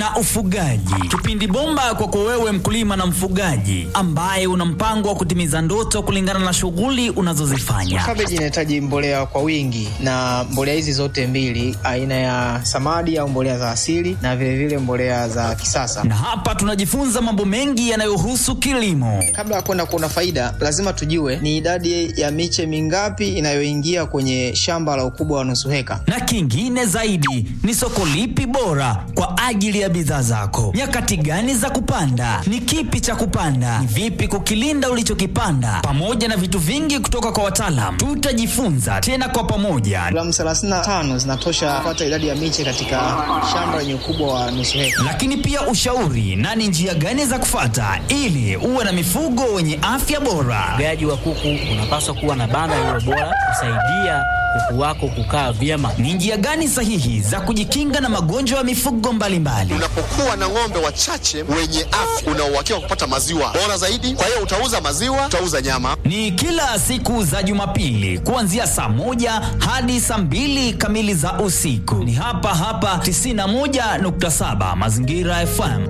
na ufugaji, kipindi bomba kwako wewe mkulima na mfugaji ambaye una mpango wa kutimiza ndoto kulingana na shughuli unazozifanya. Kabeji inahitaji mbolea kwa wingi, na mbolea hizi zote mbili, aina ya samadi au mbolea za asili na vilevile vile mbolea za kisasa. Na hapa tunajifunza mambo mengi yanayohusu kilimo. Kabla ya kwenda kuona faida, lazima tujue ni idadi ya miche mingapi inayoingia kwenye shamba la ukubwa wa nusu heka, na kingine zaidi ni soko lipi bora kwa ajili ya bidhaa zako, nyakati gani za kupanda, ni kipi cha kupanda, ni vipi kukilinda ulichokipanda, pamoja na vitu vingi kutoka kwa wataalam. Tutajifunza tena kwa pamoja. Gramu 35 zinatosha kupata idadi ya miche katika shamba lenye ukubwa wa nusu heka, lakini pia ushauri na ni njia gani za kufata ili uwe na mifugo wenye afya bora. Ufugaji wa kuku unapaswa kuwa na banda lililo bora kusaidia kuku wako kukaa vyema. Ni njia gani sahihi za kujikinga na magonjwa ya mifugo mbalimbali? Unapokuwa na ng'ombe wachache wenye afya, una uhakika wa kupata maziwa bora zaidi. Kwa hiyo utauza maziwa, utauza nyama. Ni kila siku za Jumapili kuanzia saa moja hadi saa mbili kamili za usiku. Ni hapa hapa 91.7 Mazingira FM.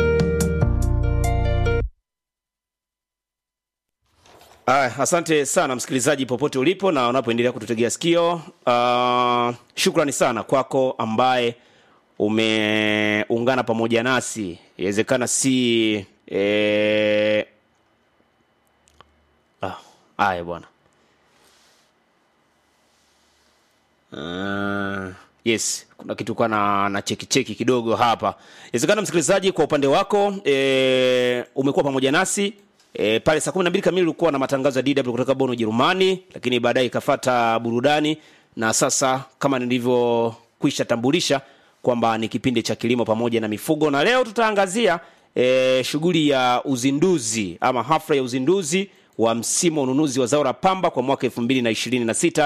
Aya, asante sana msikilizaji popote ulipo na unapoendelea kututegea sikio. Uh, shukrani sana kwako ambaye umeungana pamoja nasi. Inawezekana si eh... ah, aya bwana. Uh, yes, kuna kitu kwa na, na cheki cheki kidogo hapa. Inawezekana msikilizaji, kwa upande wako eh, umekuwa pamoja nasi E, pale saa 12 kamili ulikuwa na matangazo ya DW kutoka Bonn Ujerumani, lakini baadaye ikafata burudani, na sasa kama nilivyokwisha tambulisha kwamba ni kipindi cha kilimo pamoja na mifugo, na leo tutaangazia e, shughuli ya uzinduzi ama hafla ya uzinduzi wa msimu wa ununuzi wa zao la pamba kwa mwaka 2026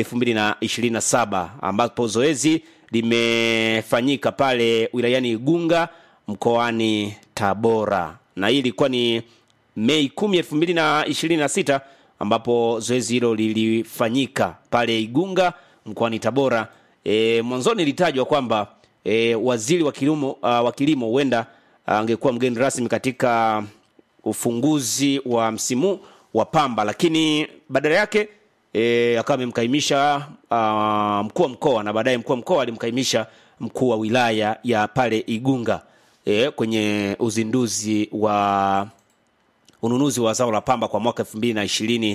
2027, ambapo zoezi limefanyika pale wilayani Igunga mkoani Tabora, na hii ilikuwa ni Mei 10, 2026 ambapo zoezi hilo lilifanyika pale Igunga mkoani Tabora. E, mwanzoni ilitajwa kwamba e, waziri wa kilimo uh, wa kilimo huenda angekuwa uh, mgeni rasmi katika ufunguzi wa msimu wa pamba, lakini badala yake e, akawa amemkaimisha uh, mkuu wa mkoa na baadaye mkuu wa mkoa alimkaimisha mkuu wa wilaya ya pale Igunga e, kwenye uzinduzi wa ununuzi wa zao la pamba kwa mwaka 2026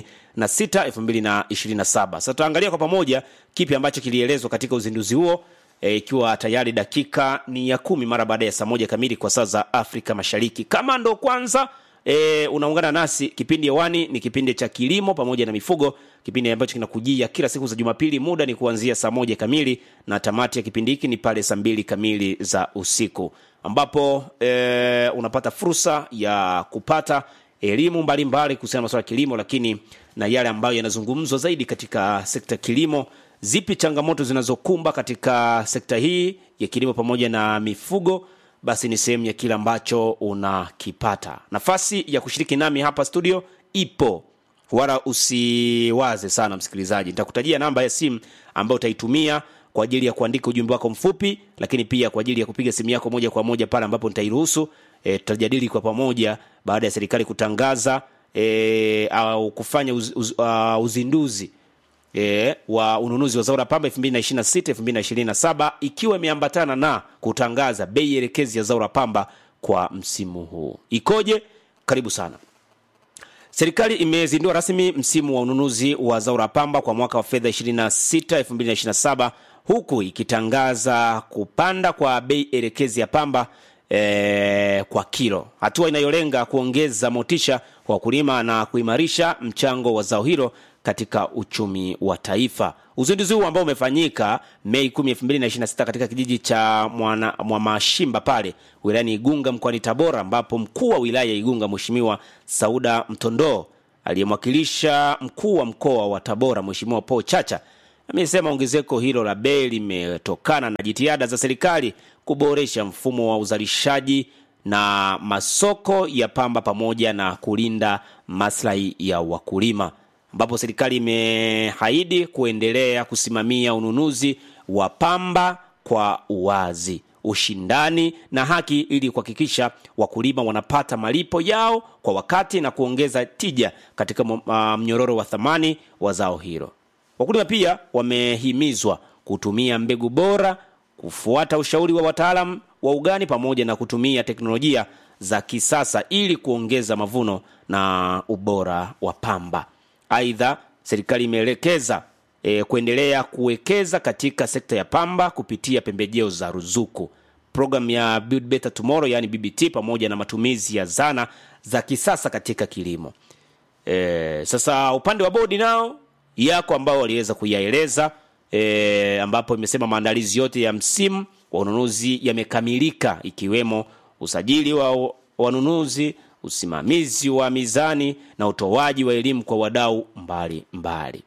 2027. Sasa tutaangalia kwa pamoja kipi ambacho kilielezwa katika uzinduzi huo ikiwa e, tayari dakika ni ya kumi mara baada ya saa moja kamili kwa saa za Afrika Mashariki. Kama ndo kwanza e, unaungana nasi, kipindi hewani ni kipindi cha kilimo pamoja na mifugo, kipindi ambacho kinakujia kila siku za Jumapili. Muda ni kuanzia saa moja kamili na tamati ya kipindi hiki ni pale saa mbili kamili za usiku, ambapo e, unapata fursa ya kupata elimu mbalimbali kuhusiana na masuala ya kilimo, lakini na yale ambayo yanazungumzwa zaidi katika sekta ya kilimo. Zipi changamoto zinazokumba katika sekta hii ya kilimo pamoja na mifugo? Basi ni sehemu ya kile ambacho unakipata. Nafasi ya kushiriki nami hapa studio ipo, wala usiwaze sana msikilizaji. Nitakutajia namba ya simu ambayo utaitumia kwa ajili ya kuandika ujumbe wako mfupi, lakini pia kwa ajili ya kupiga simu yako moja kwa moja pale ambapo nitairuhusu. E, tutajadili kwa pamoja baada ya serikali kutangaza e, au kufanya uz, uz, uh, uzinduzi e, wa ununuzi wa zao la pamba 2026 2027 ikiwa imeambatana na kutangaza bei elekezi ya zao la pamba kwa msimu huu. Ikoje? Karibu sana. Serikali imezindua rasmi msimu wa ununuzi wa zao la pamba kwa mwaka wa fedha 26 2027 huku ikitangaza kupanda kwa bei elekezi ya pamba E, kwa kilo, hatua inayolenga kuongeza motisha kwa wakulima na kuimarisha mchango wa zao hilo katika uchumi wa taifa. Uzinduzi huu ambao umefanyika Mei 10, 2026 katika kijiji cha Mwamashimba pale wilayani Igunga mkoani Tabora, ambapo mkuu wa wilaya ya Igunga Mheshimiwa Sauda Mtondoo aliyemwakilisha mkuu wa mkoa wa Tabora Mheshimiwa Paul Chacha amesema ongezeko hilo la bei limetokana na jitihada za serikali kuboresha mfumo wa uzalishaji na masoko ya pamba pamoja na kulinda maslahi ya wakulima, ambapo serikali imeahidi kuendelea kusimamia ununuzi wa pamba kwa uwazi. ushindani na haki ili kuhakikisha wakulima wanapata malipo yao kwa wakati na kuongeza tija katika m- ah, mnyororo wa thamani wa zao hilo. Wakulima pia wamehimizwa kutumia mbegu bora, kufuata ushauri wa wataalam wa ugani pamoja na kutumia teknolojia za kisasa ili kuongeza mavuno na ubora wa pamba. Aidha, serikali imeelekeza e, kuendelea kuwekeza katika sekta ya pamba kupitia pembejeo za ruzuku, programu ya Build Better Tomorrow yani BBT, pamoja na matumizi ya zana za kisasa katika kilimo. E, sasa upande wa bodi nao yako ambao waliweza kuyaeleza e, ambapo imesema maandalizi yote ya msimu wa ununuzi yamekamilika ikiwemo usajili wa wanunuzi, usimamizi wa mizani na utoaji wa elimu kwa wadau mbali mbali.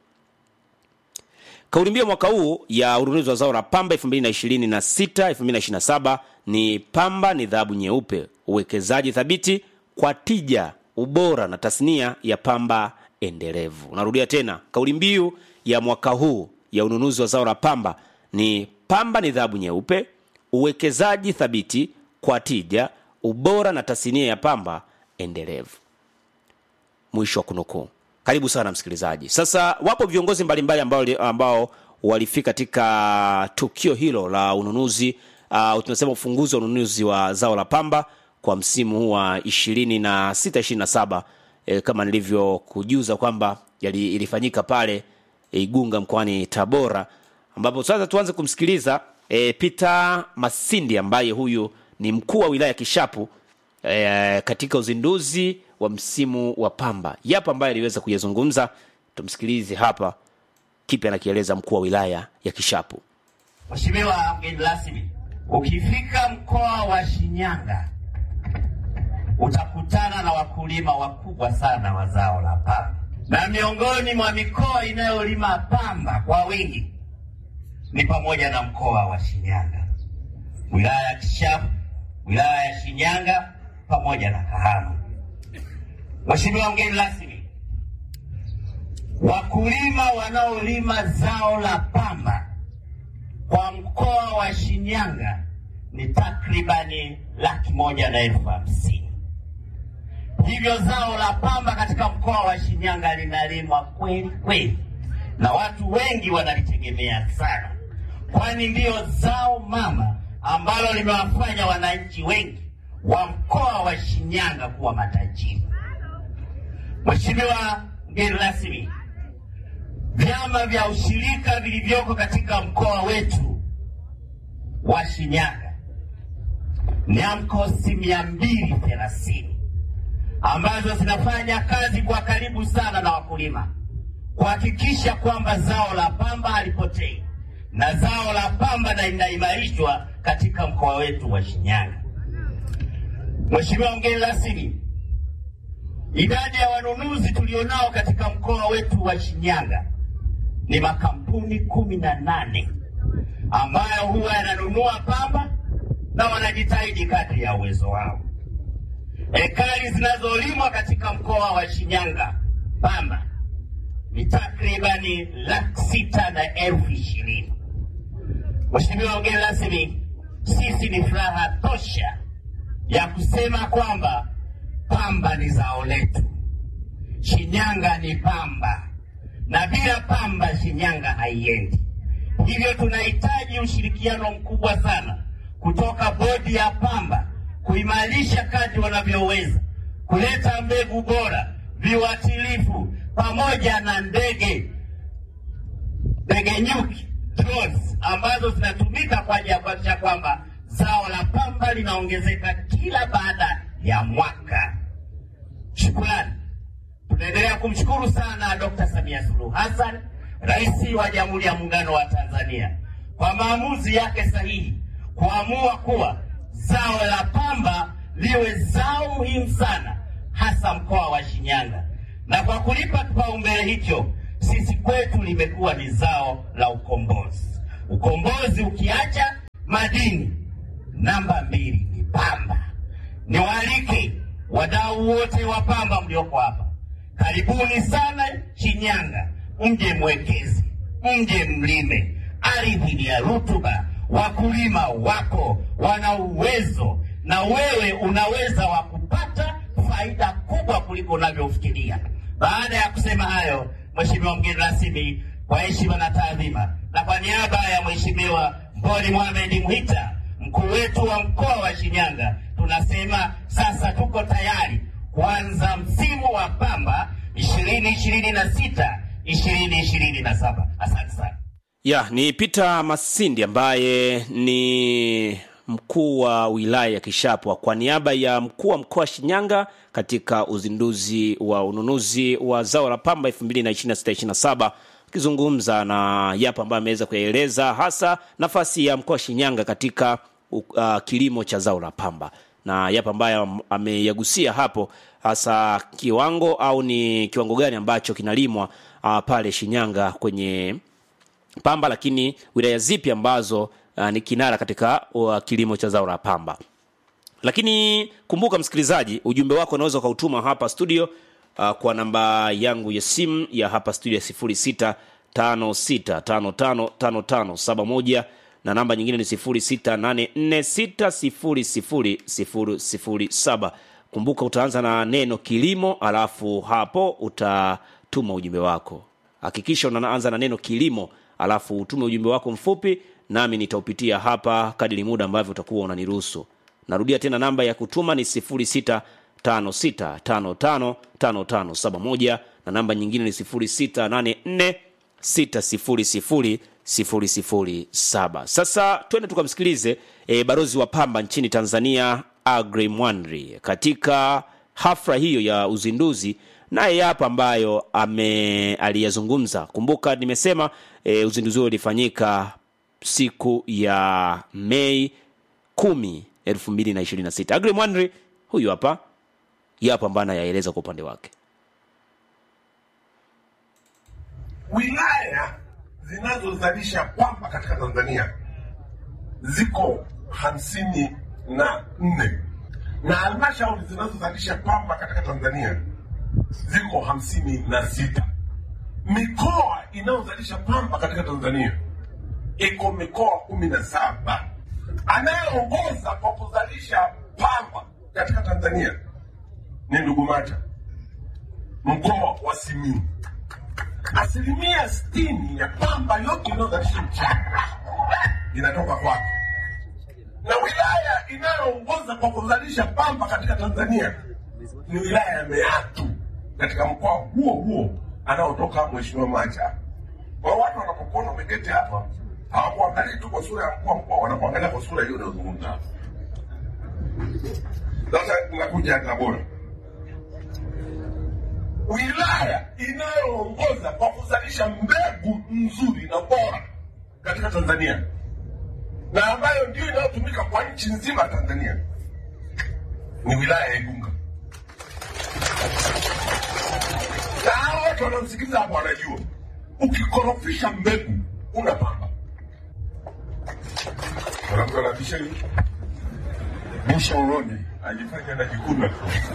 Kauli mbiu mwaka huu ya ununuzi wa zao la pamba 2026 2027 ni pamba ni dhahabu nyeupe, uwekezaji thabiti kwa tija, ubora na tasnia ya pamba endelevu. Narudia tena, kauli mbiu ya mwaka huu ya ununuzi wa zao la pamba ni pamba ni dhahabu nyeupe, uwekezaji thabiti kwa tija, ubora na tasnia ya pamba endelevu mwisho wa kunukuu. Karibu sana msikilizaji. Sasa wapo viongozi mbalimbali ambao, ambao walifika katika tukio hilo la ununuzi uh, tunasema ufunguzi wa ununuzi wa zao la pamba kwa msimu huu wa 26 27 e, kama nilivyokujuza kwamba yali- ilifanyika pale Igunga mkoani Tabora, ambapo sasa tuanze kumsikiliza e, Peter Masindi ambaye huyu ni mkuu wa wilaya Kishapu e, katika uzinduzi wa msimu wa pamba. Yapo ambaye aliweza kuyazungumza, tumsikilize hapa kipi anakieleza mkuu wa wilaya ya Kishapu. Mheshimiwa mgeni rasmi, ukifika mkoa wa Shinyanga utakutana na wakulima wakubwa sana wa zao la pamba, na miongoni mwa mikoa inayolima pamba kwa wingi ni pamoja na mkoa wa Shinyanga, wilaya ya Kishapu, wilaya ya Shinyanga pamoja na Kahama. Mheshimiwa mgeni rasmi, wakulima wanaolima zao la pamba kwa mkoa wa Shinyanga ni takribani laki moja na elfu hamsini. Hivyo zao la pamba katika mkoa wa Shinyanga linalimwa kweli kweli, na watu wengi wanalitegemea sana, kwani ndiyo zao mama ambalo limewafanya wananchi wengi wa mkoa wa Shinyanga kuwa matajiri. Mheshimiwa mgeni rasmi, vyama vya ushirika vilivyoko katika mkoa wetu wa Shinyanga ni AMCOS mia mbili thelathini ambazo zinafanya kazi kwa karibu sana na wakulima kuhakikisha kwamba zao la pamba halipotei na zao la pamba na linaimarishwa katika mkoa wetu wa Shinyanga. Mheshimiwa mgeni rasmi, idadi ya wanunuzi tulionao katika mkoa wetu wa Shinyanga ni makampuni kumi na nane ambayo huwa yananunua pamba na wanajitahidi kadri ya uwezo wao. Ekari zinazolimwa katika mkoa wa Shinyanga pamba ni takribani laki sita na elfu ishirini. Mheshimiwa mgeni rasmi, sisi ni furaha tosha ya kusema kwamba pamba ni zao letu. Shinyanga ni pamba, na bila pamba Shinyanga haiendi. Hivyo tunahitaji ushirikiano mkubwa sana kutoka bodi ya pamba kuimarisha kadri wanavyoweza, kuleta mbegu bora, viuatilifu pamoja na ndege ndege nyuki drones ambazo zinatumika kwa ajili ya kuhakikisha kwamba zao la pamba linaongezeka kila baada ya mwaka. Shukrani. Tunaendelea kumshukuru sana Dr. Samia Suluhu Hassan, Rais wa Jamhuri ya Muungano wa Tanzania kwa maamuzi yake sahihi kuamua kuwa zao la pamba liwe zao muhimu sana hasa mkoa wa Shinyanga, na kwa kulipa kipaumbele hicho, sisi kwetu limekuwa ni zao la ukombozi. Ukombozi ukiacha madini, namba mbili ni pamba. Niwaalike wadau wote wa pamba mlioko hapa, karibuni sana Shinyanga, mje mwekezi, mje mlime. Ardhi ni ya rutuba, wakulima wako wana uwezo na wewe unaweza wa kupata faida kubwa kuliko unavyofikiria. Baada ya kusema hayo, Mheshimiwa mgeni rasmi, kwa heshima na taadhima, na kwa niaba ya Mheshimiwa Mboni Mohamed Mwita, mkuu wetu wa mkoa wa Shinyanga, tunasema sasa tuko tayari kuanza msimu wa pamba ishirini ishirini na sita ishirini ishirini na saba. Asante sana. ya ni Peter Masindi ambaye ni mkuu wa wilaya ya Kishapwa kwa niaba ya mkuu wa mkoa wa Shinyanga katika uzinduzi wa ununuzi wa zao la pamba 2026-2027 akizungumza na yapo ambayo ameweza kuyaeleza hasa nafasi ya mkoa wa Shinyanga katika uh, kilimo cha zao la pamba na yapo ambayo ameyagusia hapo hasa kiwango au ni kiwango gani ambacho kinalimwa uh, pale Shinyanga kwenye pamba, lakini wilaya zipi ambazo uh, ni kinara katika uh, kilimo cha zao la pamba. Lakini kumbuka msikilizaji, ujumbe wako unaweza ukautuma hapa studio uh, kwa namba yangu ya simu ya hapa studio ya 0656555571 na namba nyingine ni 0684600007. Kumbuka utaanza na neno kilimo, alafu hapo utatuma ujumbe wako. Hakikisha unaanza na neno kilimo, alafu utume ujumbe wako mfupi, nami nitaupitia hapa kadiri muda ambavyo utakuwa unaniruhusu. Narudia tena, namba ya kutuma ni 0656555571 na namba nyingine ni 0684600007. Sasa twende tukamsikilize e, barozi wa pamba nchini Tanzania Agri Mwanri katika hafla hiyo ya uzinduzi naye yapo ambayo ame aliyazungumza. Kumbuka nimesema e, uzinduzi huo ulifanyika siku ya Mei kumi elfu mbili na ishirini na sita. Agri Mwanri huyu hapa yapo ambayo anayaeleza kwa upande wake. wilaya zinazozalisha pamba katika Tanzania ziko hamsini na nne na halmashauri zinazozalisha pamba katika Tanzania ziko hamsini na sita. Mikoa inayozalisha pamba katika Tanzania iko mikoa kumi na saba. Anayeongoza kwa kuzalisha pamba katika Tanzania ni Ndugumata, mkoa wa Simiyu asilimia sitini ya pamba yote inayozalisha nchini inatoka kwake, na wilaya inayoongoza kwa kuzalisha pamba katika Tanzania ni wilaya ya Meatu katika mkoa huo huo anaotoka Mheshimiwa Macha. Kwa watu wanapokuona umeketi hapa hawakuangalii tu kwa sura ya mkuu wa mkoa, wanakuangalia kwa sura hiyo unayozungumza hapa. Sasa nakuja Tabora wilaya inayoongoza kwa kuzalisha mbegu nzuri na bora katika Tanzania na ambayo ndio inayotumika kwa nchi nzima ya Tanzania ni wilaya ya Igunga. Na hao watu wanaosikiliza hapa wanajua, ukikorofisha mbegu una pamba. Kuna mtu anabisha hivi, Musha uroni ajifanya anajikuna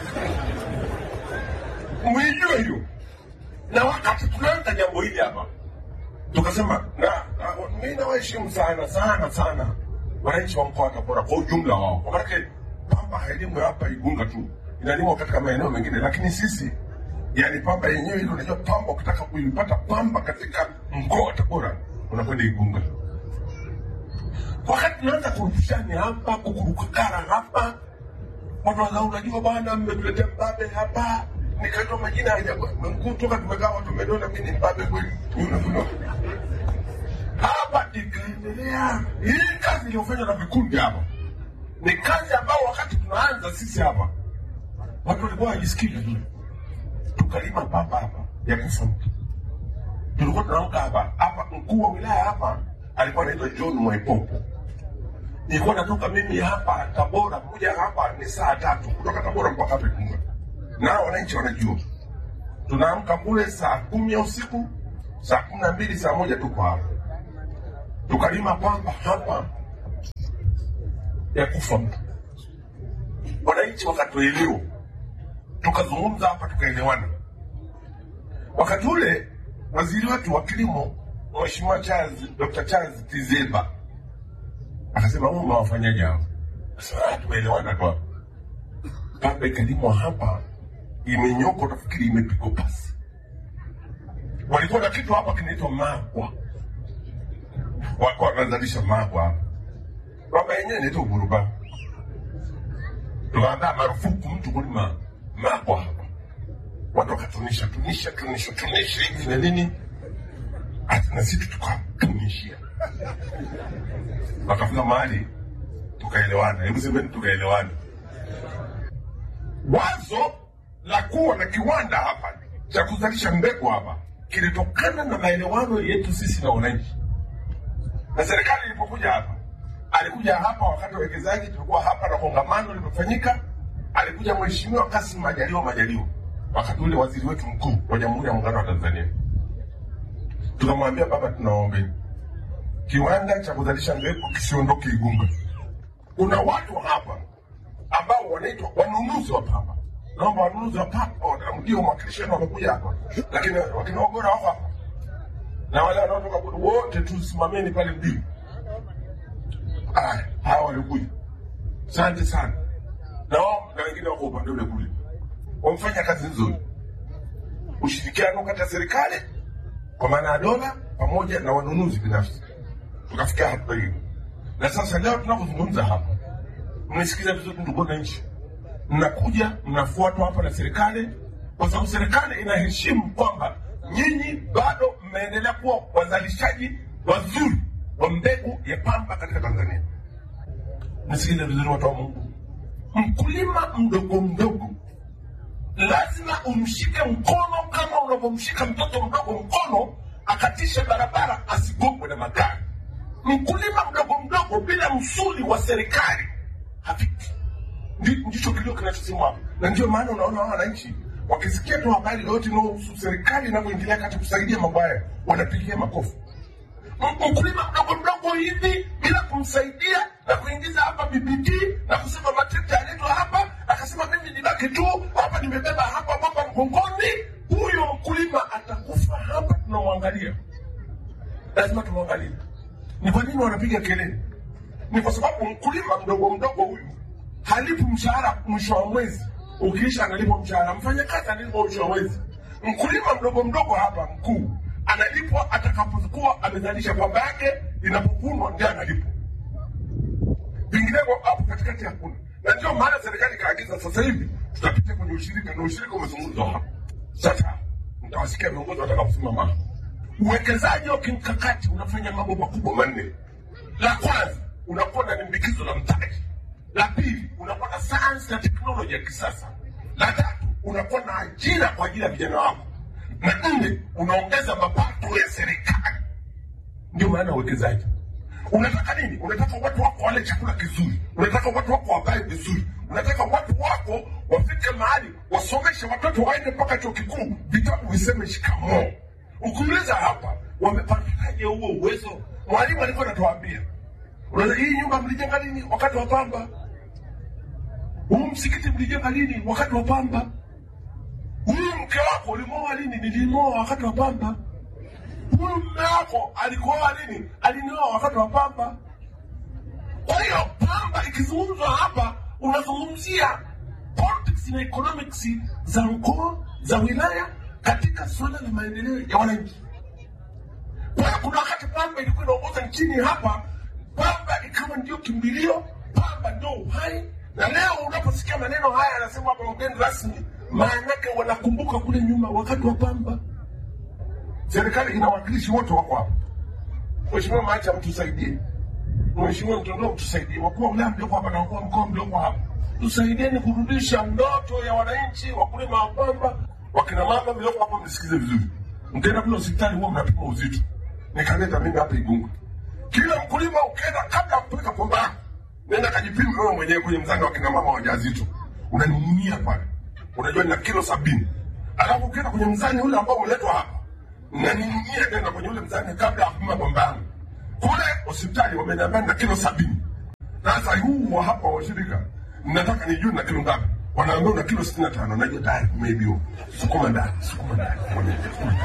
mwijue hiyo. Na wakati tunaanza jambo hili hapa, tukasema na, na mimi nawaheshimu sana sana sana wananchi wa mkoa wa Tabora kwa ujumla wao, kwa maanake pamba hailimu hapa Igunga tu, inalimwa katika maeneo mengine, lakini sisi yani pamba yenyewe ile, unajua pamba, ukitaka kuipata pamba katika mkoa wa Tabora unakwenda Igunga. Wakati tunaanza kurushani hapa kukurukakara hapa, watu waza, unajua bwana, mmetuletea mbabe hapa nikaitwa majina ya ajabu. Mkuu toka tumekaa watu wameniona mimi ni mbabe kweli. Yule kuna hapa ikaendelea. Hii kazi iliyofanywa na vikundi hapa ni kazi ambao wakati tunaanza sisi hapa watu walikuwa hajisikii vizuri. Tukalima pamba hapa ya kufa mtu. Tulikuwa tunaamka hapa hapa, mkuu wa wilaya hapa alikuwa anaitwa John Mwaipopo. Nilikuwa natoka mimi hapa Tabora, kuja hapa ni saa tatu kutoka Tabora mpaka hapa Igunga na wananchi wanajua tunaamka kule saa kumi ya usiku, saa kumi na mbili, saa moja tuko hapa, tukalima pamba hapa ya kufa mtu. Wananchi wakatuelewa, tukazungumza hapa, tukaelewana. Wakati ule waziri wetu wa kilimo Mheshimiwa Charles, Dr. Charles Tizeba akasema huu umewafanyaje hao? Sasa "Ah, tumeelewana tu hapa. Pambe ikalimwa hapa, imenyoko, nafikiri imepigwa pasi. Walikuwa na kitu hapa kinaitwa magwa, walikuwa wanazalisha magwa hapa. Baba yenyewe inaitwa buruba, tukaambia marufuku mtu kulima magwa hapa. Watu wakatunisha tunisha tunisha tunisha hivi na nini, hata na sisi tukatunishia, wakafika mahali tukaelewana. Hebu semeni tukaelewana. Wazo la kuwa na kiwanda hapa cha kuzalisha mbegu hapa kilitokana na maelewano yetu sisi na wananchi, na serikali ilipokuja hapa, alikuja hapa wakati wa wekezaji, tulikuwa hapa na kongamano limefanyika. Alikuja Mheshimiwa Kassim Majaliwa Majaliwa, wakati ule waziri wetu mkuu wa Jamhuri ya Muungano wa Tanzania. Tukamwambia baba, tunaombeni kiwanda cha kuzalisha mbegu kisiondoke Igunga. Kuna watu hapa ambao wanaitwa wanunuzi wa pamba. Naomba wanunuzi wa pamba wana- ndio mwakilishi wenu wamekuja hapa, lakini wakina Ogora wako hapa na wale wanaotoka kule wote, tusimameni pale mbili. Aya, hawa walikuja, asante sana, na wao na wengine wako upande ule kule, wamefanya kazi nzuri, ushirikiano kati ya serikali kwa maana ya dola pamoja na wanunuzi binafsi, tukafikia hatua hiyo. Na sasa leo tunapozungumza hapa, mnasikiza vizuri, ndugu wananchi, mnakuja mnafuatwa hapa na serikali, kwa sababu serikali inaheshimu kwamba nyinyi bado mmeendelea kuwa wazalishaji wazuri wa mbegu ya pamba katika Tanzania. Mnasikiza vizuri, watu wa Mungu, mkulima mdogo mdogo lazima umshike mkono kama unavyomshika mtoto mdogo mkono akatishe barabara asigongwe na magari. Mkulima mdogo mdogo bila msuli wa serikali hafiki. Ndi- Ndicho kilio kinachosemwa hapa, na ndio maana unaona hawa wananchi wakisikia tu habari yoyote inayohusu serikali inavyoingilia kati kusaidia mambo haya wanapigia makofi. M- Mkulima mdogo mdogo hivi bila kumsaidia na kuingiza hapa BBT na kusema matrekta yaletwa hapa, akasema mimi nibaki tu hapa, nimebeba hapa baba mgongoni, huyo mkulima atakufa hapa. Tunamwangalia, lazima tumwangalie. Ni kwa nini wanapiga kelele? Ni kwa sababu mkulima mdogo mdogo huyu halipi mshahara mwisho wa mwezi, ukiisha analipwa mshahara. Mfanyakazi analipwa mwisho wa mwezi. Mkulima mdogo mdogo hapa mkuu analipwa atakapokuwa amezalisha pamba yake, inapovunwa ndio analipwa. Vinginevyo hapo katikati hakuna, na ndio maana serikali ikaagiza sasa hivi tutapitia kwenye ushirika, na ushirika umezungumzwa hapa. Sasa mtawasikia viongozi watakaposimama hapa. Uwekezaji wa kimkakati unafanya mambo makubwa manne. La kwanza unakuwa na limbikizo la mtaji. La pili unakuwa na sayansi na teknoloji ya kisasa. La tatu unakuwa na ajira kwa ajili ya vijana wako, na nne unaongeza mapato ya serikali. Ndio maana ya uwekezaji. Unataka nini? Unataka watu wako wale chakula kizuri, unataka watu wako wavae vizuri, unataka watu wako wafike mahali wasomeshe watoto waende mpaka chuo kikuu, vitabu viseme shikamoo. Ukiuliza hapa, wamepataje huo uwezo? Mwalimu alikuwa anatuambia, unaona, hii nyumba mlijenga lini? Wakati wa pamba. Huu msikiti mlijenga lini? Wakati wa pamba. Huyu mke wako ulimwoa lini? Nilimwoa wakati wa pamba. Huyu mume wako alikuoa lini? Alinioa wakati wa pamba. Kwa hiyo pamba ikizungumzwa hapa, unazungumzia politics na economics za mkoa, za wilaya katika suala la maendeleo ya wananchi. Kwa hiyo kuna wakati pamba ilikuwa inaongoza nchini hapa, pamba ikawa ndio kimbilio, pamba ndio uhai. Na leo unaposikia maneno haya anasema hapa mgeni rasmi, maana yake wanakumbuka kule nyuma wakati wa pamba. Serikali ina wakilishi wote wako hapa. Mheshimiwa Macha, mtusaidie. Mheshimiwa Mtondoo, mtusaidie. Wakuu wa wilaya mlioko hapa na wakuu wa mkoa mlioko hapa, tusaidieni kurudisha ndoto ya wananchi, wakulima wa pamba, wakina mama mlioko hapa, mnisikize vizuri. Mkienda kule hospitali huwa mnapima uzito, nikaleta mimi hapa Igunga. Kila mkulima ukienda, kabla ya kupeleka pamba yako, nenda kajipima wewe mwenyewe kwenye mzani wa kina mama wajawazito, unaning'inia pale, unajua nina kilo sabini. Alafu ukienda kwenye mzani ule ambao umeletwa hapa naning'inia tena kwenye ule mzani kabla ya kupima pamba yangu kule hospitali wameniambia na kilo sabini. Sasa huu wa hapa wa shirika nataka nijue na kilo ngapi. wanaambia una kilo sitini na tano najua tayari kumeibiwa sukuma ndani sukuma ndani sukuma ndani.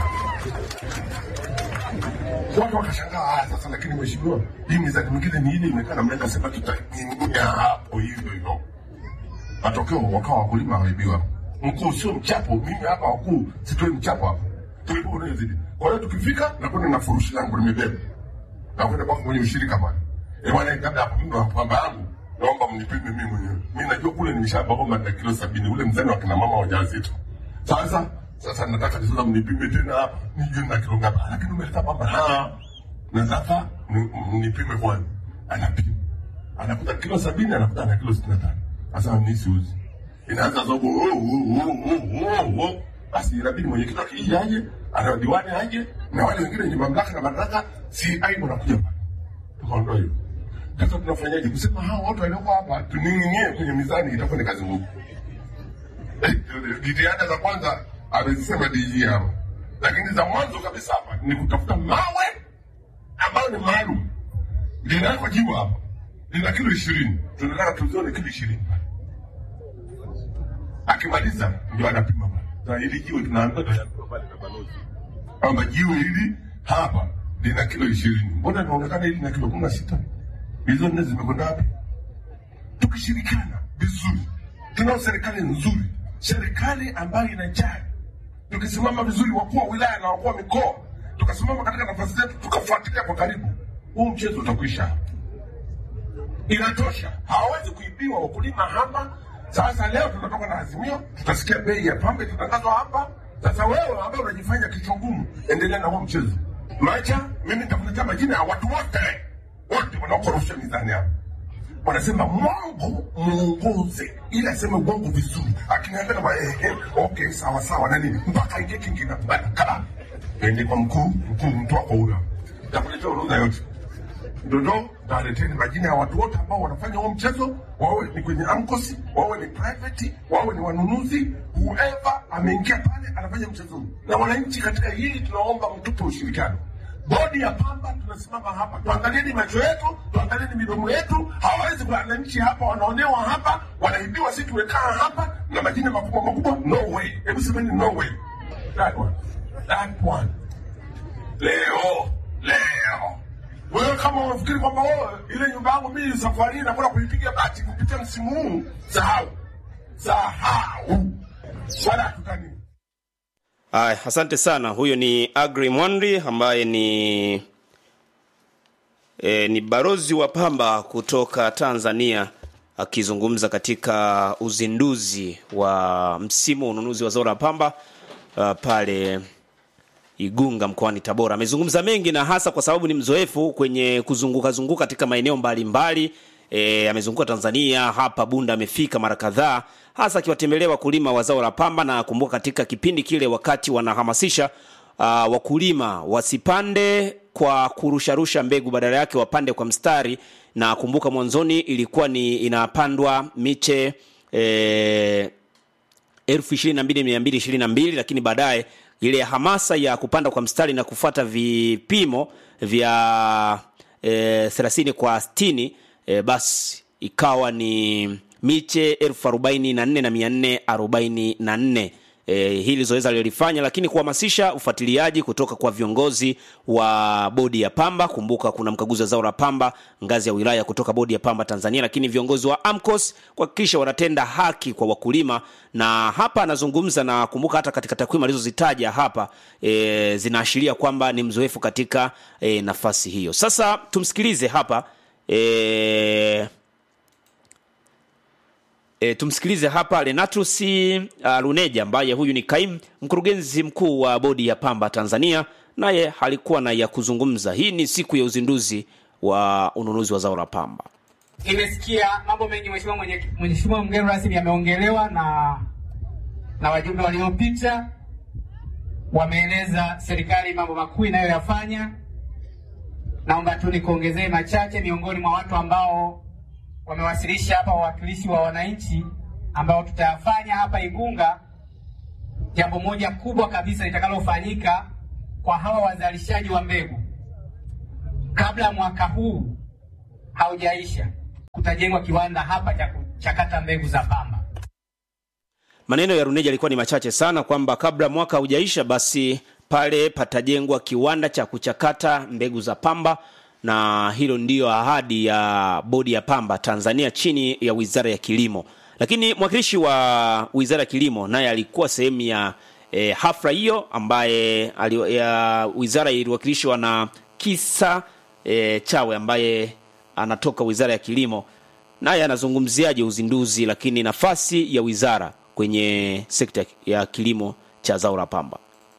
watu wakashangaa haya sasa lakini mheshimiwa hii mizani mingine ni ile imekaa namna gani?" Akasema tutaingia hapo hivyo hivyo matokeo wakawa wakulima waibiwa mkuu sio mchapo mimi hapa wakuu sitoi mchapo hapa tulipo unayozidi kwa hiyo tukifika nakwenda na furushi langu nimebeba nakwenda kwako mwenye ushirika pale Eh, bwana kabla hapo mimi kwamba yangu naomba mnipime mimi mwenyewe mimi najua kule nimeshabagoma na kilo sabini ule mzani wa kina mama wajawazito sasa sasa nataka sasa mnipime tena hapa nijue na kilo ngapi lakini umeleta pamba ah nataka ni- mnipime kwanza anapima anakuta kilo sabini anakuta na kilo sitini na tano sasa mimi siuzi inaanza zogo oh, oh, oh, oh, oh, oh. basi inabidi mwenyekiti akiji aje ana diwani aje na wale wengine wenye mamlaka na madaraka si aibu nakuja pale tukaondoa hiyo sasa tunafanyaje kusema hawa watu walioko hapa tuning'inie kwenye mizani itakuwa ni kazi ngumu jitihada za kwanza amezisema DG hapa lakini za mwanzo kabisa hapa ni kutafuta mawe ambayo ni maalum linawekwa jiwe hapa lina kilo ishirini tunataka tuzione kilo ishirini akimaliza ndio anapima pale. Sasa hili jiwe tunaambia tunaambiwa pale na balozi kwamba jiwe hili hapa lina kilo ishirini mbona inaonekana hili lina kilo kumi na sita hizo nne zimekwenda wapi tukishirikiana vizuri tunao serikali nzuri serikali ambayo inajali tukisimama vizuri wakuu wa wilaya na wakuu wa mikoa tukasimama katika nafasi zetu tukafuatilia kwa karibu huu mchezo utakwisha hapa inatosha. Hawawezi kuibiwa wakulima hapa. Sasa leo tunatoka na azimio, tutasikia bei ya pamba itatangazwa hapa. Sasa wewe ambaye unajifanya kichwa ngumu, endelea na huo mchezo. Macha, mimi nitakuletea majina ya watu wote wote wanaokorofisha mizani hapa wanasema mwongo muongoze, ili aseme uongo vizuri, akiniambia kama eh, eh, okay sawa sawa na nini, mpaka aingie kingine bana kala ende kwa mkuu mkuu, mtu wako huyo, takuletea orodha yote Dodo taleteni majina ya watu wote ambao wanafanya huo mchezo, wawe ni kwenye amkosi, wawe ni private, wawe ni wanunuzi, whoever ameingia pale anafanya mchezo huu. Na wananchi katika hili tunaomba mtupe ushirikiano. Bodi ya pamba tunasimama hapa, tuangalieni macho yetu, tuangalieni midomo yetu. Hawawezi wananchi hapa wanaonewa hapa, wanaibiwa, sisi tumekaa hapa na majina makubwa makubwa. No way, hebu semeni no way. That one, that one. Leo leo wewe kama unafikiri kwamba wewe ile nyumba yangu mimi safari hii nakwenda kuipiga bati kupitia msimu huu, sahau sahau, wala hatutani. Aya, asante sana. Huyo ni Agri Mwandri ambaye ni e, ni barozi wa pamba kutoka Tanzania akizungumza katika uzinduzi wa msimu wa ununuzi wa zao la pamba uh, pale Igunga mkoani Tabora. Amezungumza mengi na hasa kwa sababu ni mzoefu kwenye kuzunguka zunguka katika maeneo mbalimbali. E, amezunguka Tanzania, hapa Bunda amefika mara kadhaa, hasa akiwatembelea wakulima wa zao la pamba, na kumbuka katika kipindi kile wakati wanahamasisha uh, wakulima wasipande kwa kurusharusha mbegu, badala yake wapande kwa mstari, na kumbuka mwanzoni ilikuwa ni inapandwa miche e, elfu ishirini na mbili mia mbili ishirini na mbili lakini baadaye ile hamasa ya kupanda kwa mstari na kufuata vipimo vya e, thelathini kwa sitini e, basi ikawa ni miche elfu arobaini na nne na mia nne arobaini na nne e, hili zoezi alilolifanya, lakini kuhamasisha ufuatiliaji kutoka kwa viongozi wa bodi ya pamba. Kumbuka kuna mkaguzi wa zao la pamba ngazi ya wilaya kutoka bodi ya pamba Tanzania, lakini viongozi wa AMCOS kuhakikisha wanatenda haki kwa wakulima, na hapa anazungumza na kumbuka, hata katika takwimu alizozitaja hapa e, zinaashiria kwamba ni mzoefu katika e, nafasi hiyo. Sasa tumsikilize hapa e, E, tumsikilize hapa Lenatus uh, Luneja ambaye huyu ni kaimu mkurugenzi mkuu wa bodi ya pamba Tanzania, naye alikuwa na ya kuzungumza. Hii ni siku ya uzinduzi wa ununuzi wa zao la pamba. Nimesikia mambo mengi mheshimiwa mwenye mheshimiwa mgeni rasmi ameongelewa na na wajumbe waliopita wameeleza serikali mambo makuu inayoyafanya. Naomba tu nikuongezee machache miongoni mwa watu ambao wamewasilisha hapa wawakilishi wa wananchi ambao tutayafanya hapa Igunga. Jambo moja kubwa kabisa litakalofanyika kwa hawa wazalishaji wa mbegu kabla ya mwaka huu haujaisha, kutajengwa kiwanda hapa cha kuchakata mbegu za pamba. maneno ya Runeja yalikuwa ni machache sana kwamba kabla mwaka haujaisha basi pale patajengwa kiwanda cha kuchakata mbegu za pamba na hilo ndiyo ahadi ya bodi ya pamba Tanzania chini ya Wizara ya Kilimo. Lakini mwakilishi wa Wizara ya Kilimo naye alikuwa sehemu ya e, hafla hiyo ambaye ali, ya wizara iliwakilishwa na Kisa e, Chawe ambaye anatoka Wizara ya Kilimo, naye anazungumziaje uzinduzi, lakini nafasi ya wizara kwenye sekta ya kilimo cha zao la pamba.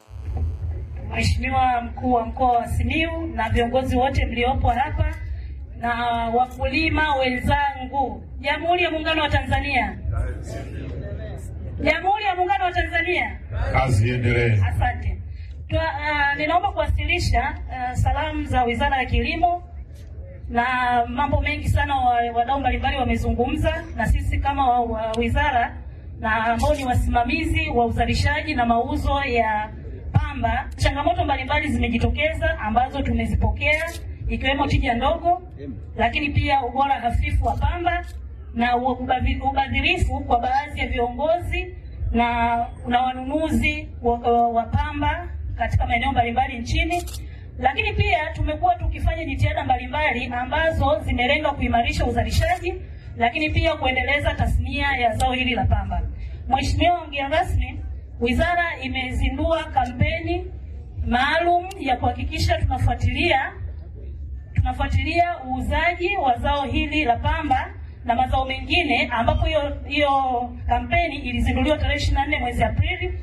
Mheshimiwa mkuu wa mkoa wa Simiyu na viongozi wote mliopo hapa na wakulima wenzangu, Jamhuri ya Muungano wa Tanzania, Jamhuri ya Muungano wa Tanzania, Kazi iendelee. asante. Twa, uh, ninaomba kuwasilisha uh, salamu za Wizara ya Kilimo na mambo mengi sana wa- wadau mbalimbali wamezungumza, na sisi kama wa, wa wizara na ambao ni wasimamizi wa uzalishaji na mauzo ya pamba, changamoto mbalimbali zimejitokeza ambazo tumezipokea ikiwemo tija ndogo, lakini pia ubora hafifu wa pamba na ubavi- ubadhirifu kwa baadhi ya viongozi na, na wanunuzi wa, wa pamba katika maeneo mbalimbali nchini lakini pia tumekuwa tukifanya jitihada mbalimbali ambazo zimelenga kuimarisha uzalishaji, lakini pia kuendeleza tasnia ya zao hili la pamba. Mheshimiwa mgeni rasmi, wizara imezindua kampeni maalum ya kuhakikisha tunafuatilia tunafuatilia uuzaji wa zao hili la pamba na mazao mengine, ambapo hiyo hiyo kampeni ilizinduliwa tarehe 24 mwezi Aprili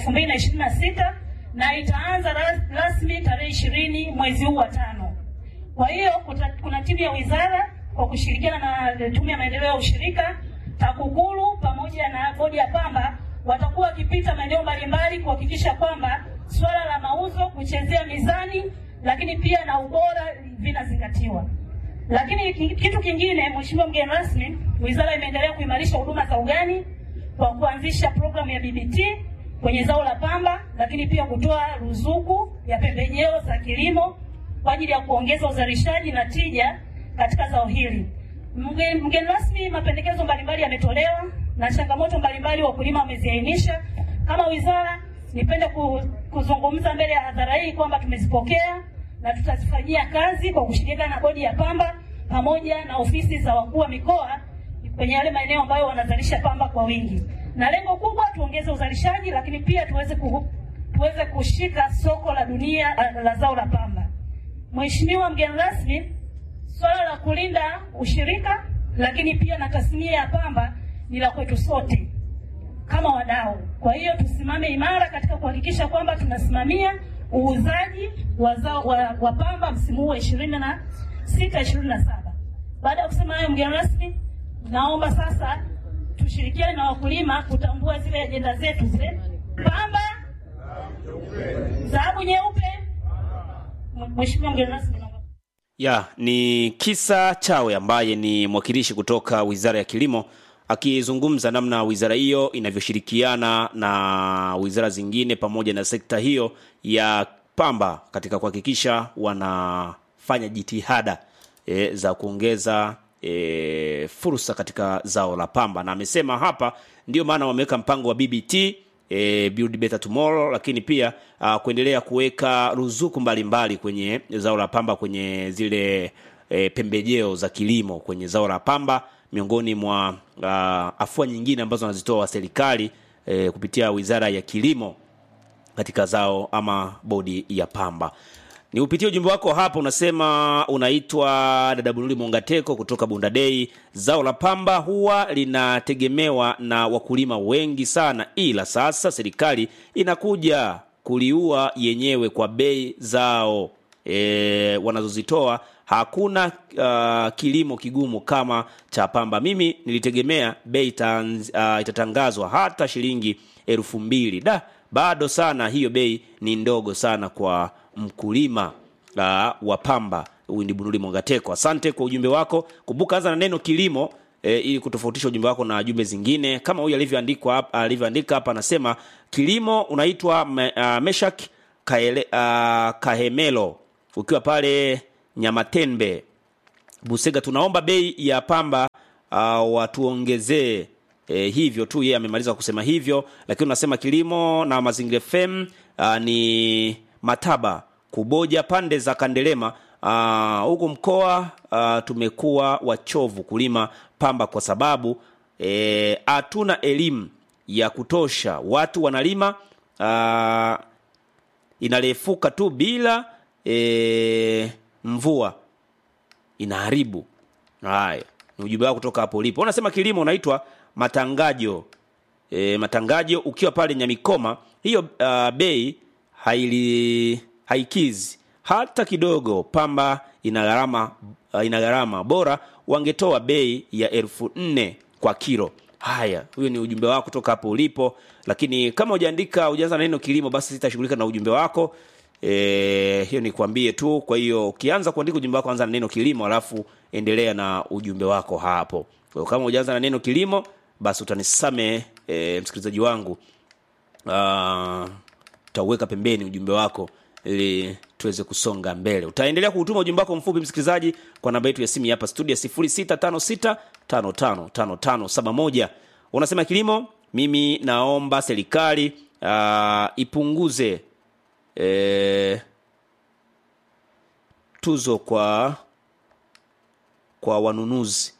2026 na itaanza ras- rasmi tarehe ishirini mwezi huu wa tano. Kwa hiyo kuta- kuna timu ya wizara kwa kushirikiana na tume ya maendeleo ya ushirika TAKUKURU pamoja na bodi ya pamba watakuwa wakipita maeneo mbalimbali kuhakikisha kwamba swala la mauzo, kuchezea mizani, lakini pia na ubora vinazingatiwa. Lakini ki- kitu kingine, Mheshimiwa mgeni rasmi, wizara imeendelea kuimarisha huduma za ugani kwa kuanzisha programu ya BBT kwenye zao la pamba, lakini pia kutoa ruzuku ya pembejeo za kilimo kwa ajili ya kuongeza uzalishaji na tija katika zao hili. Mgeni mgeni rasmi, mapendekezo mbalimbali yametolewa na changamoto mbalimbali wakulima wameziainisha. Kama wizara, nipende ku, kuzungumza mbele ya hadhara hii kwamba tumezipokea na tutazifanyia kazi kwa kushirikiana na bodi ya pamba pamoja na ofisi za wakuu wa mikoa kwenye yale maeneo ambayo wanazalisha pamba kwa wingi, na lengo kubwa tuongeze uzalishaji, lakini pia tuweze ku, tuweze kushika soko la dunia la, la zao la pamba. Mheshimiwa mgeni rasmi, swala la kulinda ushirika lakini pia na tasnia ya pamba ni la kwetu sote kama wadau. Kwa hiyo tusimame imara katika kuhakikisha kwamba tunasimamia uuzaji wa zao wa, wa pamba msimu huu wa ishirini na sita ishirini na saba. Baada ya kusema hayo, mgeni rasmi, naomba sasa tushirikiane na wakulima kutambua zile ajenda zetu zile pamba, dhahabu nyeupe. Mheshimiwa mgeni rasmi, naomba ya ni Kisa Chawe ambaye ni mwakilishi kutoka Wizara ya Kilimo akizungumza namna wizara hiyo inavyoshirikiana na wizara zingine pamoja na sekta hiyo ya pamba katika kuhakikisha wanafanya jitihada e, za kuongeza e, fursa katika zao la pamba, na amesema hapa ndio maana wameweka mpango wa BBT e, Build Better Tomorrow, lakini pia uh, kuendelea kuweka ruzuku mbalimbali kwenye zao la pamba kwenye zile e, pembejeo za kilimo kwenye zao la pamba miongoni mwa uh, afua nyingine ambazo wanazitoa serikali e, kupitia Wizara ya Kilimo katika zao ama bodi ya pamba. Ni upitie ujumbe wako hapa, unasema unaitwa dada Bunuli Mongateko kutoka Bunda Dei. Zao la pamba huwa linategemewa na wakulima wengi sana, ila sasa serikali inakuja kuliua yenyewe kwa bei zao e, wanazozitoa. Hakuna uh, kilimo kigumu kama cha pamba. Mimi nilitegemea bei itanz- uh, itatangazwa hata shilingi elfu mbili da bado sana, hiyo bei ni ndogo sana kwa mkulima uh, wa pamba. Huyu ni Bunuli Mongateko, asante kwa ujumbe wako. Kumbuka anza na neno kilimo e, ili kutofautisha ujumbe wako na jumbe zingine, kama huyu alivyoandikwa hapa, alivyoandika hapa, anasema kilimo unaitwa me, uh, Meshak Kaele, uh, Kahemelo ukiwa pale Nyamatembe Busega, tunaomba bei ya pamba uh, watuongezee E, hivyo tu yeye amemaliza kusema hivyo, lakini unasema kilimo na mazingira FM uh, ni Mataba Kuboja pande za Kandelema uh, huku mkoa uh, tumekuwa wachovu kulima pamba kwa sababu hatuna e, elimu ya kutosha. Watu wanalima uh, inalefuka tu bila e, mvua inaharibu. Haya ni ujumbe wako kutoka hapo ulipo. Unasema kilimo unaitwa matangajo e, matangajo ukiwa pale Nyamikoma, hiyo uh, bei haili haikizi hata kidogo. Pamba ina gharama uh, ina gharama, bora wangetoa bei ya elfu nne kwa kilo. Haya, huyo ni ujumbe wako kutoka hapo ulipo, lakini kama hujaandika hujaanza na neno kilimo, basi sitashughulika na ujumbe wako. E, hiyo ni kuambie tu. Kwa hiyo ukianza kuandika ujumbe wako, anza na neno kilimo, alafu endelea na ujumbe wako hapo. Kwa hiyo kama hujaanza na neno kilimo, basi utanisame e, msikilizaji wangu, utauweka pembeni ujumbe wako ili tuweze kusonga mbele. Utaendelea kuutuma ujumbe wako mfupi msikilizaji, kwa namba yetu ya simu hapa studio 0656555571. Unasema kilimo, mimi naomba serikali uh, ipunguze e, tuzo kwa kwa wanunuzi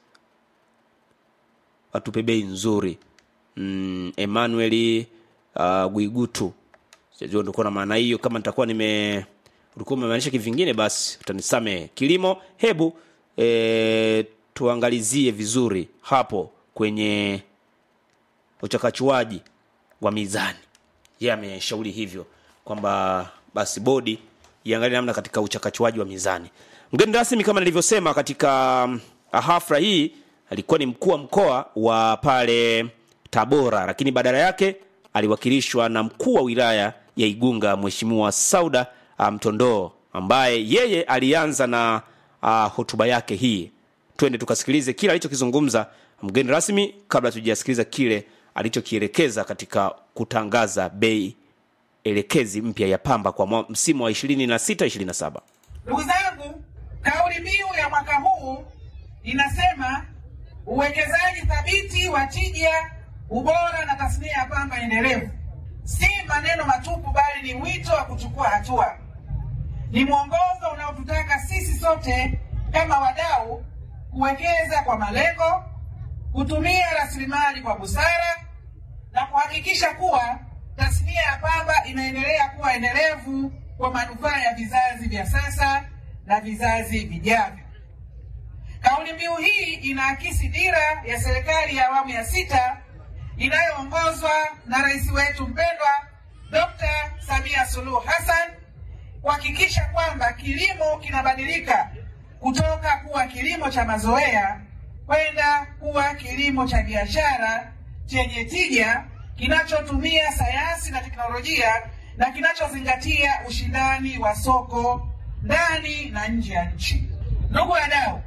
watupe bei nzuri. Mm, Emmanuel uh, Guigutu sijua ndikuwa na maana hiyo. Kama nitakuwa nime ulikuwa umemaanisha kivingine, basi utanisamehe. Kilimo, hebu e, tuangalizie vizuri hapo kwenye uchakachuaji wa mizani. Yeye ameshauri hivyo kwamba basi bodi iangalie namna katika uchakachuaji wa mizani. Mgeni rasmi kama nilivyosema katika um, hafla hii alikuwa ni mkuu wa mkoa wa pale Tabora, lakini badala yake aliwakilishwa na mkuu wa wilaya ya Igunga Mheshimiwa Sauda Mtondoo, ambaye yeye alianza na uh, hotuba yake hii. Twende tukasikilize kile alichokizungumza mgeni rasmi kabla tujasikiliza kile alichokielekeza katika kutangaza bei elekezi mpya ya pamba kwa msimu wa 26 27. Ndugu zangu, kauli mbiu ya mwaka huu inasema uwekezaji thabiti wa tija, ubora na tasnia ya pamba endelevu. Si maneno matupu, bali ni wito wa kuchukua hatua. Ni mwongozo unaotutaka sisi sote kama wadau kuwekeza kwa malengo, kutumia rasilimali kwa busara na kuhakikisha kuwa tasnia ya pamba inaendelea kuwa endelevu kwa manufaa ya vizazi vya sasa na vizazi vijavyo. Kauli mbiu hii inaakisi dira ya serikali ya awamu ya sita inayoongozwa na rais wetu mpendwa Dr. Samia Suluhu Hassan kuhakikisha kwamba kilimo kinabadilika kutoka kuwa kilimo cha mazoea kwenda kuwa kilimo cha biashara chenye tija kinachotumia sayansi na teknolojia na kinachozingatia ushindani wa soko ndani na nje ya nchi. Ndugu wadau,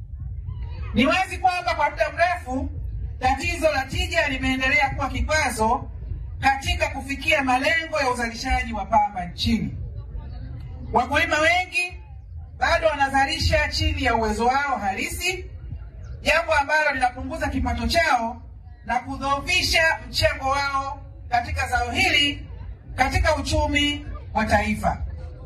ni wazi kwamba kwa muda mrefu tatizo la tija limeendelea kuwa kikwazo katika kufikia malengo ya uzalishaji wa pamba nchini. Wakulima wengi bado wanazalisha chini ya uwezo wao halisi, jambo ambalo linapunguza kipato chao na kudhoofisha mchango wao katika zao hili katika uchumi wa taifa.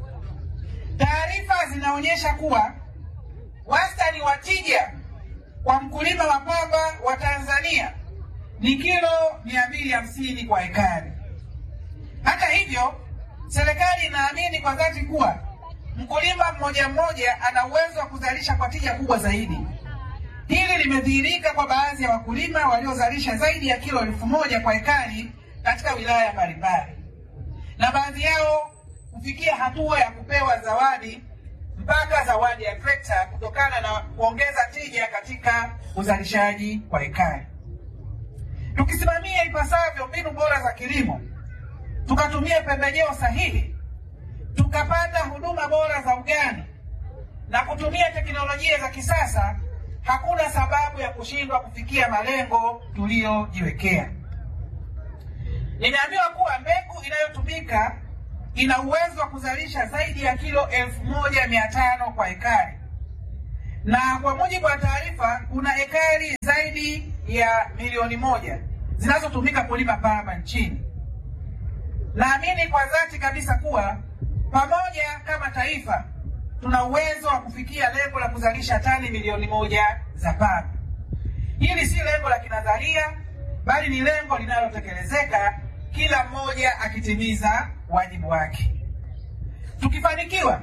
Taarifa zinaonyesha kuwa wastani wa tija kwa mkulima wa pamba wa Tanzania ni kilo mia mbili hamsini kwa ekari. Hata hivyo, serikali inaamini kwa dhati kuwa mkulima mmoja mmoja ana uwezo wa kuzalisha kwa tija kubwa zaidi. Hili limedhihirika kwa baadhi ya wakulima waliozalisha zaidi ya kilo elfu moja kwa ekari katika wilaya mbalimbali, na baadhi yao kufikia hatua ya kupewa zawadi mpaka zawadi ya trekta kutokana na kuongeza tija katika uzalishaji kwa ekari. Tukisimamia ipasavyo mbinu bora za kilimo, tukatumia pembejeo sahihi, tukapata huduma bora za ugani na kutumia teknolojia za kisasa, hakuna sababu ya kushindwa kufikia malengo tuliyojiwekea. Nimeambiwa kuwa mbegu inayotumika ina uwezo wa kuzalisha zaidi ya kilo elfu moja mia tano kwa ekari, na kwa mujibu wa taarifa kuna ekari zaidi ya milioni moja zinazotumika kulima pamba nchini. Naamini kwa dhati kabisa kuwa pamoja kama taifa tuna uwezo wa kufikia lengo la kuzalisha tani milioni moja za pamba. Hili si lengo la kinadharia, bali ni lengo linalotekelezeka, kila mmoja akitimiza wajibu wake. Tukifanikiwa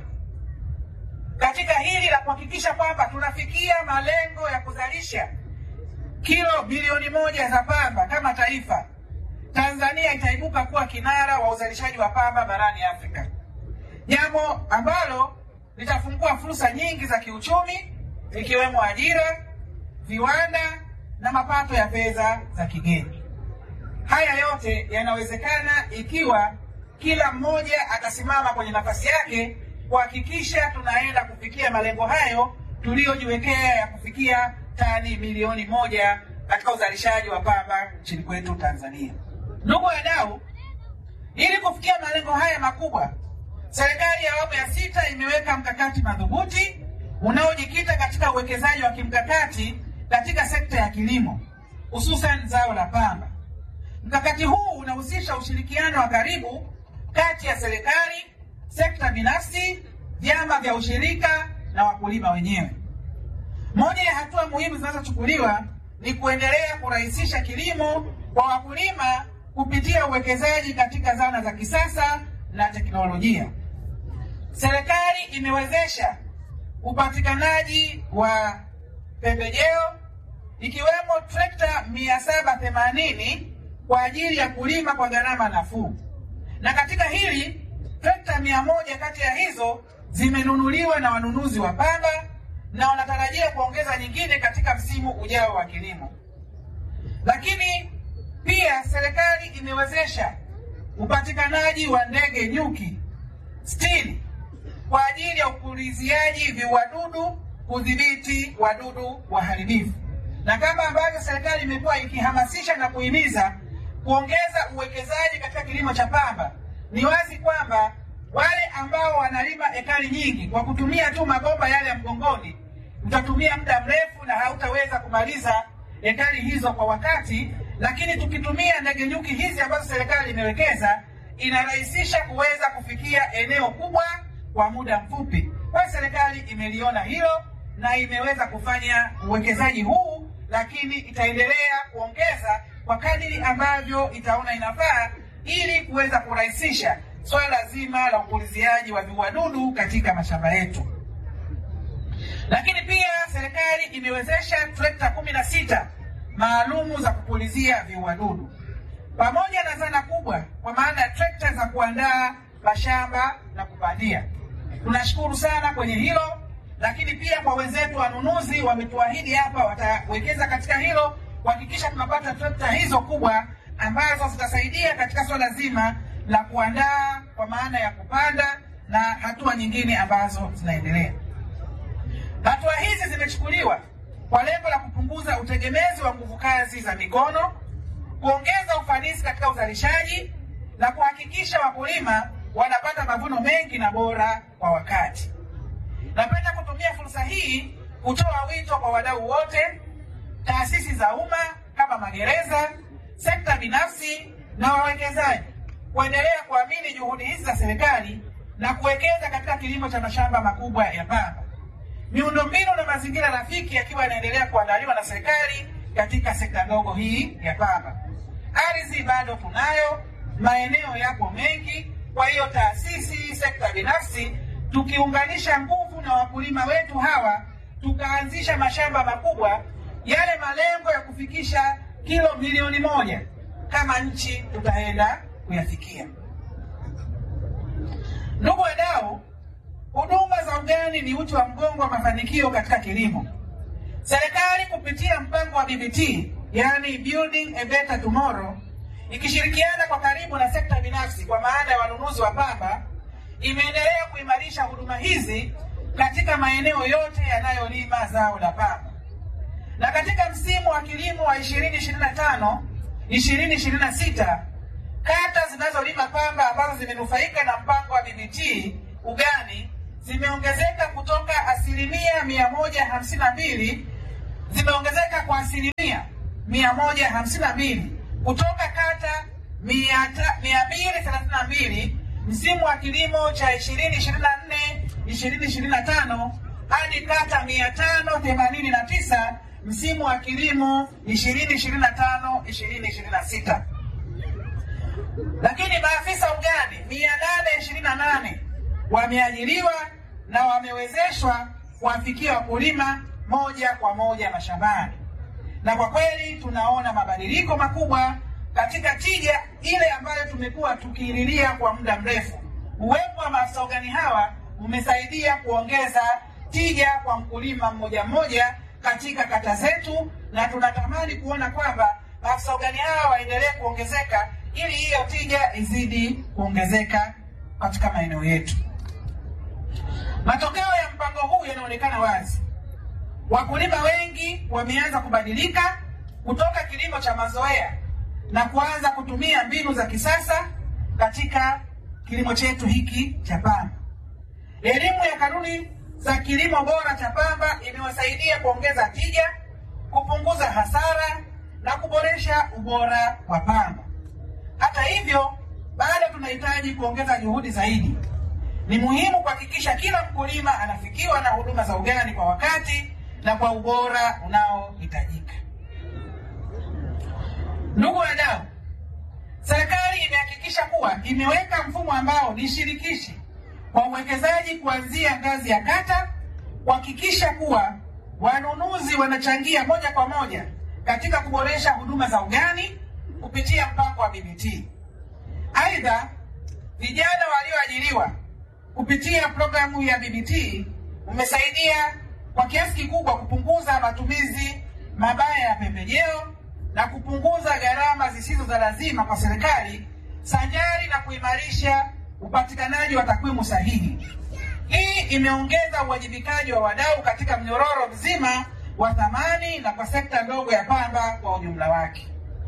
katika hili la kuhakikisha kwamba tunafikia malengo ya kuzalisha kilo bilioni moja za pamba kama taifa, Tanzania itaibuka kuwa kinara wa uzalishaji wa pamba barani Afrika, jambo ambalo litafungua fursa nyingi za kiuchumi ikiwemo ajira, viwanda na mapato ya fedha za kigeni. Haya yote yanawezekana ikiwa kila mmoja atasimama kwenye nafasi yake kuhakikisha tunaenda kufikia malengo hayo tuliyojiwekea ya kufikia tani milioni moja katika uzalishaji wa pamba nchini kwetu Tanzania. Ndugu wadau, ili kufikia malengo haya makubwa, serikali ya awamu ya sita imeweka mkakati madhubuti unaojikita katika uwekezaji wa kimkakati katika sekta ya kilimo, hususan zao la pamba. Mkakati huu unahusisha ushirikiano wa karibu kati ya serikali, sekta binafsi, vyama vya ushirika na wakulima wenyewe. Moja ya hatua muhimu zinazochukuliwa ni kuendelea kurahisisha kilimo kwa wakulima kupitia uwekezaji katika zana za kisasa na teknolojia. Serikali imewezesha upatikanaji wa pembejeo ikiwemo trekta 780 kwa ajili ya kulima kwa gharama nafuu, na katika hili trekta mia moja kati ya hizo zimenunuliwa na wanunuzi wa pamba na wanatarajia kuongeza nyingine katika msimu ujao wa kilimo. Lakini pia serikali imewezesha upatikanaji wa ndege nyuki sitini kwa ajili ya upuliziaji viuadudu kudhibiti wadudu waharibifu, na kama ambavyo serikali imekuwa ikihamasisha na kuhimiza kuongeza uwekezaji katika kilimo cha pamba, ni wazi kwamba wale ambao wanalima ekari nyingi kwa kutumia tu mabomba yale ya mgongoni, utatumia muda mrefu na hautaweza kumaliza ekari hizo kwa wakati. Lakini tukitumia ndege nyuki hizi ambazo serikali imewekeza, inarahisisha kuweza kufikia eneo kubwa kwa muda mfupi. Kwa hiyo serikali imeliona hilo na imeweza kufanya uwekezaji huu, lakini itaendelea kuongeza kwa kadiri ambavyo itaona inafaa ili kuweza kurahisisha swala zima la upuliziaji wa viuadudu katika mashamba yetu. Lakini pia serikali imewezesha trekta kumi na sita maalumu za kupulizia viuadudu pamoja na zana kubwa kwa maana ya trekta za kuandaa mashamba na kupandia. Tunashukuru sana kwenye hilo, lakini pia kwa wenzetu wanunuzi wametuahidi hapa watawekeza katika hilo kuhakikisha tunapata trekta hizo kubwa ambazo zitasaidia katika swala zima la kuandaa kwa maana ya kupanda na hatua nyingine ambazo zinaendelea. Hatua hizi zimechukuliwa kwa lengo la kupunguza utegemezi wa nguvu kazi za mikono, kuongeza ufanisi katika uzalishaji na kuhakikisha wakulima wanapata mavuno mengi na bora kwa wakati. Napenda kutumia fursa hii kutoa wito kwa wadau wote, taasisi za umma kama magereza, sekta binafsi na wawekezaji kuendelea kuamini juhudi hizi za serikali na kuwekeza katika kilimo cha mashamba makubwa ya pamba. Miundombinu na mazingira rafiki yakiwa yanaendelea kuandaliwa na serikali katika sekta ndogo hii ya pamba. Ardhi bado tunayo, maeneo yapo mengi. Kwa hiyo taasisi, sekta binafsi, tukiunganisha nguvu na wakulima wetu hawa, tukaanzisha mashamba makubwa, yale malengo ya kufikisha kilo milioni moja kama nchi tutaenda kuyafikia. Ndugu wadau, huduma za ugani ni uti wa mgongo wa mafanikio katika kilimo. Serikali kupitia mpango wa BBT, yani Building a Better Tomorrow, ikishirikiana kwa karibu na sekta binafsi kwa maana ya wanunuzi wa pamba, imeendelea kuimarisha huduma hizi katika maeneo yote yanayolima zao la pamba. Na katika msimu wa kilimo wa 2025 2026 kata zinazolima pamba ambazo zimenufaika na mpango wa BBT ugani zimeongezeka kutoka asilimia mia moja hamsini na mbili zimeongezeka kwa asilimia mia moja hamsini na mbili kutoka kata mia ta- mia mbili thelathini na mbili msimu wa kilimo cha ishirini ishirini na nne ishirini ishirini na tano hadi kata mia tano themanini na tisa msimu wa kilimo ishirini ishirini na tano ishirini ishirini na sita lakini maafisa ugani mia nane ishirini na nane wameajiriwa na wamewezeshwa kuwafikia wakulima moja kwa moja mashambani, na kwa kweli tunaona mabadiliko makubwa katika tija ile ambayo tumekuwa tukiililia kwa muda mrefu. Uwepo wa maafisa ugani hawa umesaidia kuongeza tija kwa mkulima mmoja mmoja katika kata zetu, na tunatamani kuona kwamba maafisa ugani hawa waendelee kuongezeka ili hiyo tija izidi kuongezeka katika maeneo yetu. Matokeo ya mpango huu yanaonekana wazi. Wakulima wengi wameanza kubadilika kutoka kilimo cha mazoea na kuanza kutumia mbinu za kisasa katika kilimo chetu hiki cha pamba. Elimu ya kanuni za kilimo bora cha pamba imewasaidia kuongeza tija, kupunguza hasara na kuboresha ubora wa pamba. Hata hivyo, bado tunahitaji kuongeza juhudi zaidi. Ni muhimu kuhakikisha kila mkulima anafikiwa na huduma za ugani kwa wakati na kwa ubora unaohitajika. Ndugu wadau, serikali imehakikisha kuwa imeweka mfumo ambao ni shirikishi kwa uwekezaji kuanzia ngazi ya kata, kuhakikisha kuwa wanunuzi wanachangia moja kwa moja katika kuboresha huduma za ugani kupitia mpango wa BBT. Aidha, vijana walioajiriwa kupitia programu ya BBT umesaidia kwa kiasi kikubwa kupunguza matumizi mabaya ya pembejeo na kupunguza gharama zisizo za lazima kwa serikali sanjari na kuimarisha upatikanaji wa takwimu sahihi. Hii imeongeza uwajibikaji wa wadau katika mnyororo mzima wa thamani na kwa sekta ndogo ya pamba kwa ujumla wake.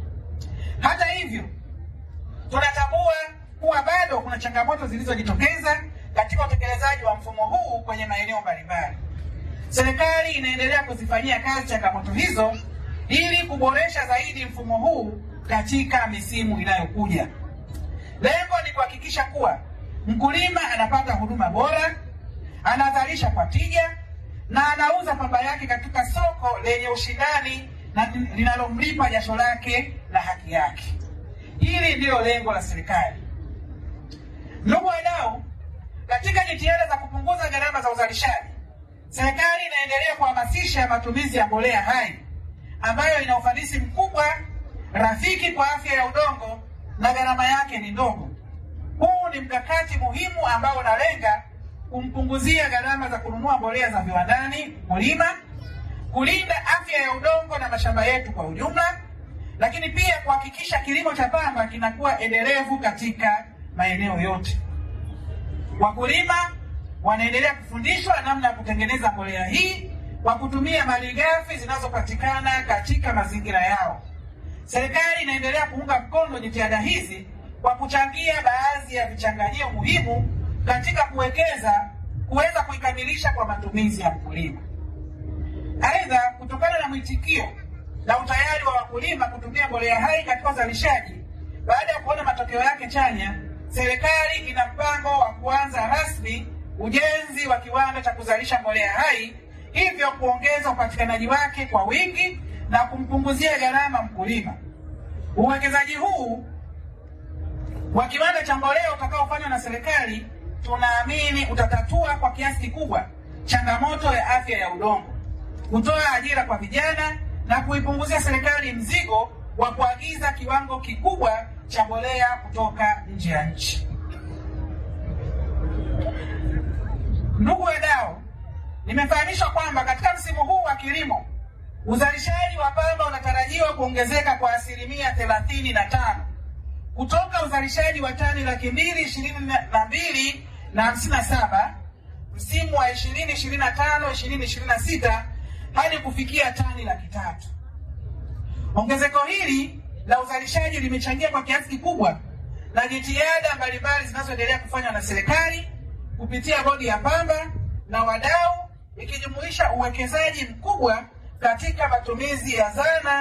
Hata hivyo, tunatambua kuwa bado kuna changamoto zilizojitokeza katika utekelezaji wa mfumo huu kwenye maeneo mbalimbali. Serikali inaendelea kuzifanyia kazi changamoto hizo ili kuboresha zaidi mfumo huu katika misimu inayokuja. Lengo ni kuhakikisha kuwa mkulima anapata huduma bora, anazalisha kwa tija na anauza pamba yake katika soko lenye ushindani na linalomlipa jasho lake na haki yake. Hili ndilo lengo la serikali. Ndugu wadau, katika jitihada za kupunguza gharama za uzalishaji, serikali inaendelea kuhamasisha matumizi ya mbolea hai ambayo ina ufanisi mkubwa, rafiki kwa afya ya udongo na gharama yake ni ndogo. Huu ni mkakati muhimu ambao unalenga kumpunguzia gharama za kununua mbolea za viwandani mkulima, kulinda afya ya udongo na mashamba yetu kwa ujumla, lakini pia kuhakikisha kilimo cha pamba kinakuwa endelevu katika maeneo yote. Wakulima wanaendelea kufundishwa namna ya kutengeneza mbolea hii kwa kutumia malighafi zinazopatikana katika mazingira yao. Serikali inaendelea kuunga mkono jitihada hizi kwa kuchangia baadhi ya vichanganyio muhimu katika kuwekeza kuweza kuikamilisha kwa matumizi ya mkulima. Aidha, kutokana na mwitikio na utayari wa wakulima kutumia mbolea hai katika uzalishaji, baada ya kuona matokeo yake chanya, serikali ina mpango wa kuanza rasmi ujenzi wa kiwanda cha kuzalisha mbolea hai, hivyo kuongeza upatikanaji wake kwa wingi na kumpunguzia gharama mkulima. Uwekezaji huu wa kiwanda cha mbolea utakaofanywa na serikali tunaamini utatatua kwa kiasi kikubwa changamoto ya afya ya udongo, kutoa ajira kwa vijana na kuipunguzia serikali mzigo wa kuagiza kiwango kikubwa cha mbolea kutoka nje ya nchi. Ndugu wadau, nimefahamishwa kwamba katika msimu huu wa kilimo uzalishaji wa pamba unatarajiwa kuongezeka kwa asilimia thelathini na tano kutoka uzalishaji wa tani laki mbili ishirini na mbili na hamsini na saba msimu wa ishirini ishirini na tano ishirini ishirini na sita hadi kufikia tani laki tatu. Ongezeko hili la uzalishaji limechangia kwa kiasi kikubwa na jitihada mbalimbali zinazoendelea kufanywa na serikali kupitia bodi ya pamba na wadau, ikijumuisha uwekezaji mkubwa katika matumizi ya zana